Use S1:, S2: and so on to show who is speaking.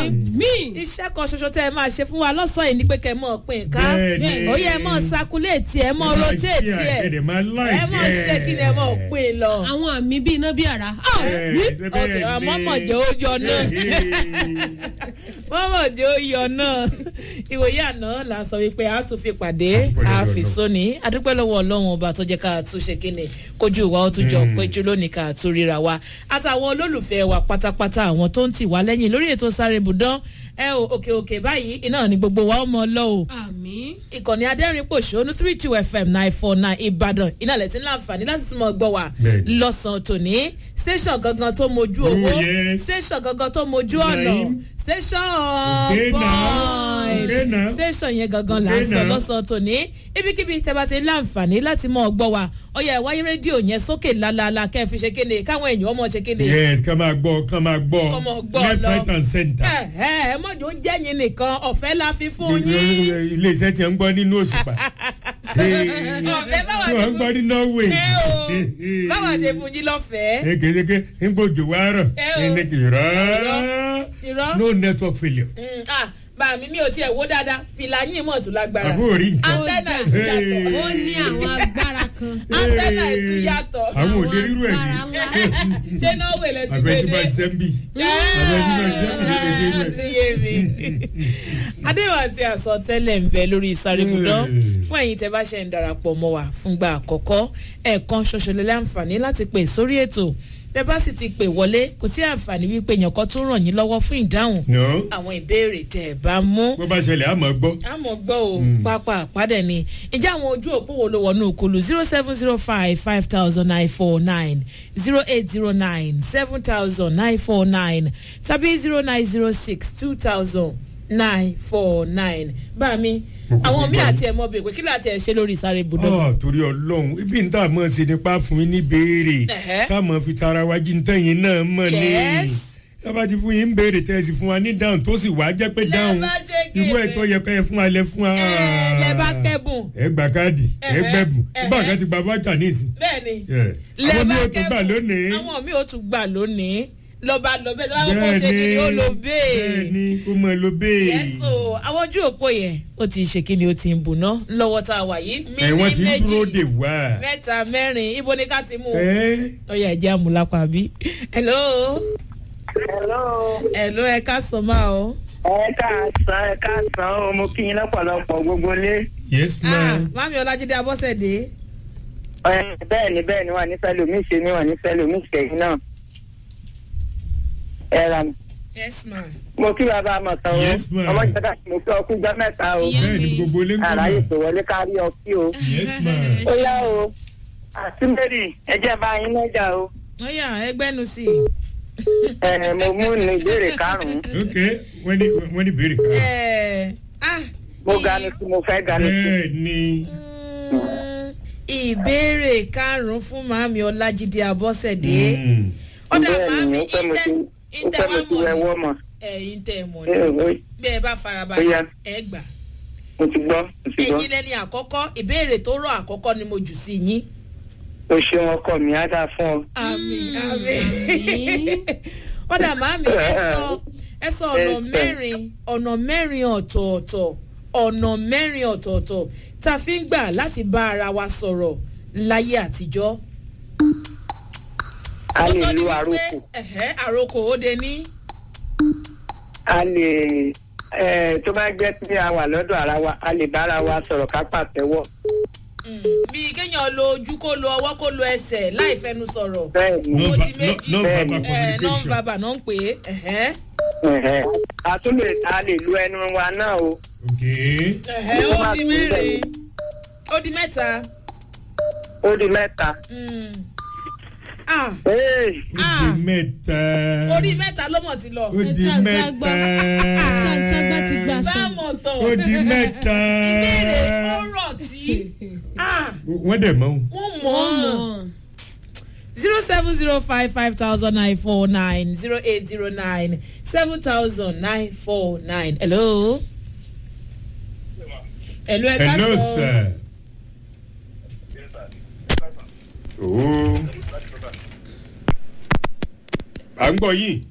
S1: Àmín.
S2: iṣẹ́ kan ṣoṣo tẹ́ ẹ máa ṣe fún wa lọ́sàn-án yìí ni pé kẹ́ ẹ mọ̀ pín ká
S3: Bẹ́ẹ̀ni.
S2: ó yẹ ẹ mọ̀ sakuléètì ẹ mọ̀ rotéètì ẹ
S3: ẹ̀dẹ̀ máa láì
S2: ẹ mọ̀ ṣe kí ni ẹ mọ̀ pín lọ.
S1: àwọn àmì bíi iná bíi àrá. Àmín.
S2: ọ̀tẹ̀ àmọ́ mọ̀ jẹ́ ó yọ náà mọ́mọ́ jẹ́ ó yọ náà ìwòye àná là ń sọ wípé a tún fi pàdé a fi sóni adúpẹ́ lọ́wọ́ ọlọ́run ọba tó jẹ́ ká tún ṣe kíni kojú ìwà ó tún jọ péjú lónìí ká tún ríra wa àtàwọn olólùfẹ́ wa pátápátá àwọn tó ń tì wá lẹ́yìn lórí ètò sáré ibùdán ẹ o òkè òkè báyìí iná ni gbogbo wa ó mọ lọ o
S1: àmín.
S2: ìkànnì adẹ́rìn-pòṣónú three two fm nine four nine ìbàdàn iná lẹ̀ tí ń láǹfààní láti tún mọ̀ gbọ́ wa
S3: Bẹ́ẹ̀ni.
S2: lọ́sàn-án tòní station gangan tó mojú owó
S3: Oh, yes.
S2: station gangan tó mojú ọ̀nà
S3: Naim.
S2: station
S3: Okay now.
S2: boy
S3: Okay now.
S2: station yẹn gangan là ń
S3: Okay
S2: sọ
S3: now.
S2: lọ́sàn-án tòní ibikíbi tẹ́ bá ti láǹfààní láti mọ̀ gbọ́ wa ọ̀yà ìwáyé rédíò yẹn sókè lálaalá kẹ́ ẹ fi ṣe kéde káwọn èèyàn ọmọ ṣe kéde
S3: yes ká máa gbọ́ ká máa gbọ́
S2: Kọ́ máa gbọ́
S3: left
S2: lọ.
S3: right and center.
S2: ẹ ẹ ẹ mọ̀jọ́ jẹ́yìn nìkan ọ̀fẹ́ la fi fún yín
S3: ilé iṣẹ́ tí wọ́n ń gbọ́ nínú òṣùpá.
S2: ọ̀fẹ́ báwa
S3: tí wọ́n ń gbọ́ ní norway.
S2: ẹ o báwa ṣe fún yín lọ́fẹ̀ẹ́.
S3: ẹ kì í ṣe pé ń gbòjò wá rọ̀
S2: Ẹ o.
S3: ẹni kì í rọ̀
S2: irọ́.
S3: no network failure.
S2: Mm, ah, bá mi mi ò tiẹ̀ wó dáadáa fìlà yín mọ̀ tún lágbára
S3: àbúrò rí nǹkan.
S2: antenna
S1: Ó
S2: ìtú
S1: dà.
S2: yàtọ̀
S1: ó ní àwọn agbára kan.
S2: antenna ìtú yàtọ̀
S3: àwọn òde rírú ẹ̀
S1: agbára
S3: ní.
S1: ńlá.
S2: ṣé norway lẹ ti
S3: àbẹ̀tí máa
S2: gbé
S3: ṣe ń bì.
S2: dé ti yé mi adéwà àti àsọtẹ́lẹ̀ ń bẹ lórí ìsàrègùdán fún ẹ̀yin tẹ́ bá ṣe ń darapọ̀ mọ́ wa fúngbà àkọ́kọ́ ẹ̀ẹ̀kan ṣoṣo lè láǹfààní láti pè sórí ètò tẹ́ bá sì ti pè wọlé kò sí àǹfààní wípé èèyàn kan tún ràn yín lọ́wọ́ fún ìdáhùn
S3: no
S2: àwọn ìbéèrè tẹ́ ẹ bá mú
S3: bó bá ṣẹlẹ̀ àmọ́ gbọ́.
S2: àmọ́ gbọ́ o pápá àpádẹ ni ǹjẹ́ àwọn ojú òpó wo ló wọnú òkulu zero seven zero five five thousand nine four nine zero eight zero nine seven thousand nine four nine tàbí zero nine zero six two thousand nine four nine bá mi àwọn míì àti ẹ̀ mọ́ bèèrè pé kí ló àti ẹ̀ ṣe lórí ìsáré ibùdó.
S3: ọ torí ọlọ́run ibi ń tà mọ́ ṣe nípa fún yín ní béèrè
S2: Ẹ̀hẹ́.
S3: ká mọ̀ fi tara wa jí ntẹ̀yìn náà mọ̀ ní.
S2: Yes.
S3: tábà ti fún yín ń béèrè tẹ́ ẹ sì fún wa ní dáhùn tó sì wá jẹ́ pé
S2: Lẹ́
S3: dáhùn
S2: bá ṣe kéde.
S3: irú ẹ̀ tó yẹ ká ẹ fún wa lẹ fún wa.
S2: ẹ lẹ bá kẹ́bùn
S3: ẹ gba káàdì ẹ
S2: Ẹ̀hẹ́.
S3: gbẹ̀bùn
S2: Ẹ̀hẹ́.
S3: nígbà kan ti gba bájà nísìn.
S2: bẹ́ẹ̀ ni
S3: Yeah.
S2: lẹ
S3: àwọn mi
S2: bá
S3: ò tó gbà lónìí.
S2: àwọn míì ò tún gbà lónìí lọ́ba lọ bẹ́ẹ̀ tó bá kọ́kọ́ ṣe
S3: bẹ́ẹ̀ni
S2: kí ni ó lo bẹ́ẹ̀.
S3: bẹ́ẹ̀ni ó mọ lo bẹ́ẹ̀.
S2: yẹ́sò àwọn ojú òpó yẹn ó ti ṣe kí ni ó ti ń bùná lọ́wọ́ tá a wà yìí
S3: ẹ wọ́n ti
S2: mímí
S3: ń dúró dè
S2: méjì
S3: wá.
S2: mẹ́ta mẹ́rin ibo ni ká ti mú un.
S3: ẹ
S2: ó yẹ ẹ̀jẹ̀ àmúlápá bí. hello
S4: Hello.
S2: hello ẹ ká sọ máa o.
S4: ẹ káàsán ẹ káàsán o mo kí yín lọ́pọ̀lọpọ̀ gbogbo lé.
S3: yes
S2: ah
S3: ma.
S2: mami ọlájídé abọ́sẹ̀dé.
S4: Ẹ, bẹ́ẹ̀ ni bẹ́ẹ̀ ni wà ní sẹ́lómi ṣe ni wà ní sẹ́lómi ṣẹ̀yìn náà. ẹ ra mi.
S2: yes ma.
S4: mo kí bàbá àmọ̀tán o
S3: Yes, ma'am.
S4: ọmọ ìjọba mo kí ọkú jọ mẹ́ta o
S1: Ìyá
S3: bẹ́ẹ̀ni
S1: mi.
S3: gbogbo ilé ń gbọ́
S4: àráyè
S3: mọ̀.
S4: tó wọlé kárí ọkí o.
S3: yes ma.
S4: ó yá o àti mary ẹ jẹ́ bá yín lọ́jà o.
S2: ó yà ẹgbẹ́nu sí i.
S4: ẹ mo mú ní ìbéèrè karùn-ún
S3: ok wọ́n ní wọ́n ní béèrè kan.
S2: ẹ ah
S4: mo ganu sí mo fẹ́ ganu sí.
S3: bẹ́ẹ̀ni.
S2: Mm, ìbéèrè karùn-ún fún màmí ọlájídé abọ́sẹ̀dé.
S3: Mm.
S2: ọ̀dà
S4: bẹ́ẹ̀
S2: màmí
S4: ni ó pẹ́ mo ti ó
S2: ìtẹ̀
S4: pẹ́ mo
S2: wá
S4: ti
S2: mọ̀
S4: wẹ̀
S2: ní
S4: wọ́ mọ̀.
S2: ẹ̀yin tẹ̀ mọ̀
S4: ẹ
S2: ní
S4: ẹ
S2: bẹ́ẹ̀ bá
S4: Ó
S2: farabalẹ̀
S4: yá.
S2: ẹ gbà.
S4: mo ti gbọ́ mo ti gbọ́.
S2: ẹ̀yin lẹ́ni àkọ́kọ́ ìbéèrè tó rọ̀ àkọ́kọ́ ni mo jù sí yín.
S4: o ṣeun ọkọ mi á dáa fún ọ.
S2: àmì
S1: Mm,
S2: àmì.
S1: àmín.
S2: ọ̀dà màmí ẹ sọ ẹ sọ ọ̀nà
S4: Ẹ sọ.
S2: mẹ́rin ọ̀nà mẹ́rin ọ̀tọ̀ọ̀tọ̀ ọ̀nà mẹ́rin ọ̀tọ̀ọ̀tọ̀ tá a fi ń gbà láti bá ara wa sọ̀rọ̀ láyé àtijọ́.
S4: a
S2: Ó
S4: lè
S2: tó di
S4: lu
S2: wípé,
S4: àrokò
S2: ẹ̀hẹ́, àrokò ó de ní.
S4: a lè ẹ tó bá jẹ́ pé a wà lọ́dọ̀ ara wa a lè bára wa sọ̀rọ̀ ká pàtẹ́wọ́.
S2: Mm, bíi kéèyàn lo ojú kó lo ọwọ́ kó lo ẹsẹ̀ láì fẹnu sọ̀rọ̀.
S4: bẹ́ẹ̀ ni
S2: Ó
S3: non
S2: di méjì.
S3: non
S4: Bẹ́ẹ̀ni.
S3: verbal
S2: ẹ non
S3: communication.
S2: verbal náà ń pè é. ẹ̀hẹ́.
S4: ẹ̀hẹ́. a tún lè a lè lu ẹnu wa náà o.
S3: ok.
S2: ẹ̀hẹ́ ó di mẹ́rin ó di mẹ́ta.
S4: ó di mẹ́ta.
S2: Mm. Ah,
S4: Ee,
S3: ó
S2: Ah.
S3: di mẹ́ta.
S2: orí mẹ́ta ló mọ̀ ti lọ.
S3: ó di
S1: Ẹ̀ta
S3: mẹ́ta.
S1: Àtàgbà ti gbà sọ.
S2: bámọ̀ tán.
S3: ó di mẹ́ta.
S2: ìbéèrè ó rọ̀ tí. Ah,
S3: wọ́n dẹ̀ mọ́ o.
S2: wọ́n mọ̀ ọ́ mọ̀.
S1: Ọmọ.
S2: zero seven zero five five thousand nine four nine zero eight zero nine seven thousand nine four nine. hello. hello ẹ ká
S3: hello
S2: sọ.
S3: sir. ooo. à ń gbọ́ yìí.